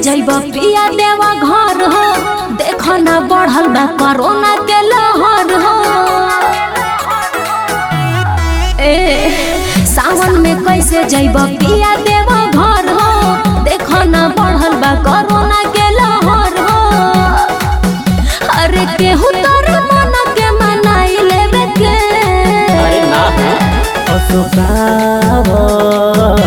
जैब पिया देवा घर हो देख न बढ़ल बा कोरोना के लहर हो ए सावन में कैसे जैब पिया देवा घर हो देख न बढ़ल बा कोरोना के लहर हो अरे केहू तोर मन के मनाई लेवे के अरे ना अशोकावर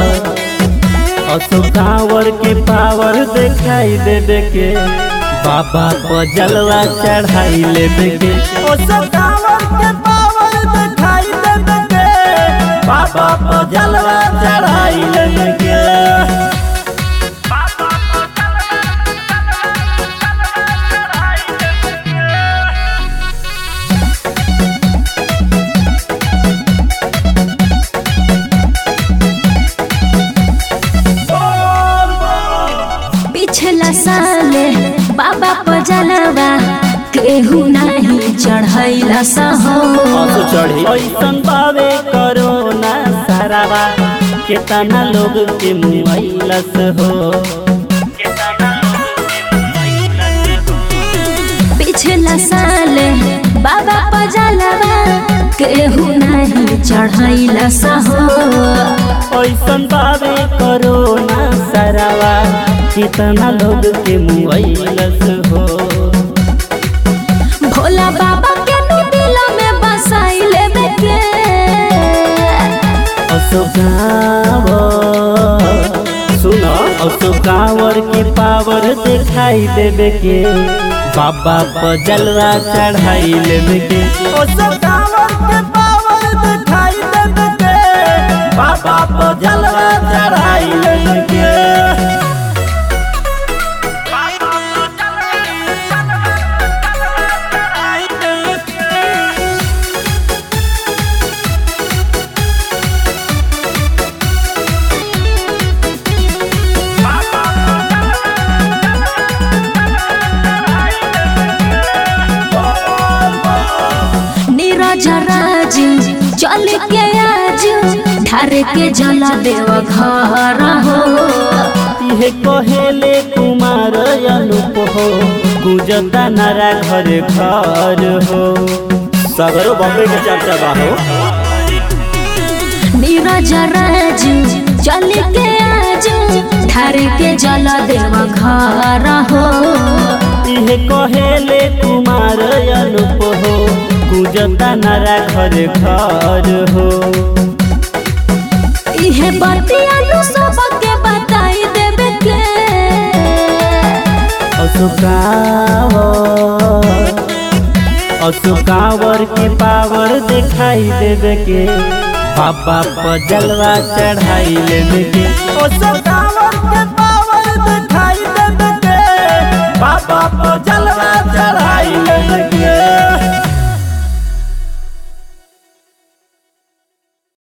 अशोकावर के पावर दिखाई देवे के बाबा को जलवा चढ़ाई लेवे के अशोकावर के पावर दिखाई देवे के बाबा को जलवा चढ़ाई लेवे के पिछला साल बाबा पजलवा केहू नहीं चढ़ैला सहो असो चढ़ी ऐसन बावे करोना सारावा केतना लोग के मुआइलस हो पिछला साल बाबा पजलवा केहू नहीं चढ़ैला सहो ऐसन बावे करोना सारावा केतना लोग के मुआइलस हो भोला बाबा के नु दिल में बसाई लेवे के अशोकावर सुनो अशोकावर की पावर दिखाई देवे के बाबा पर जलवा चढ़ाई लेवे के अशोकावर के पावर दिखाई देवे के बाबा पर जलवा चढ़ाई लेवे के नीरज राज चल के आज ढार के जला देव घर हो इहे कहेले कुमार अनुप हो गुजता नारा घर घर हो सगरो बम्बे के चर्चा बा हो नीरज राज चल के आज ढार के जला देव घर हो इहे कहेले कुमार अनुप हो गुजता नारा घर घर हो इहे बतिया नु सबके बताई देवे के अशोकावर अशोकावर की पावर दिखाई देवे के बाबा पर जलवा चढ़ाई लेवे के अशोकावर के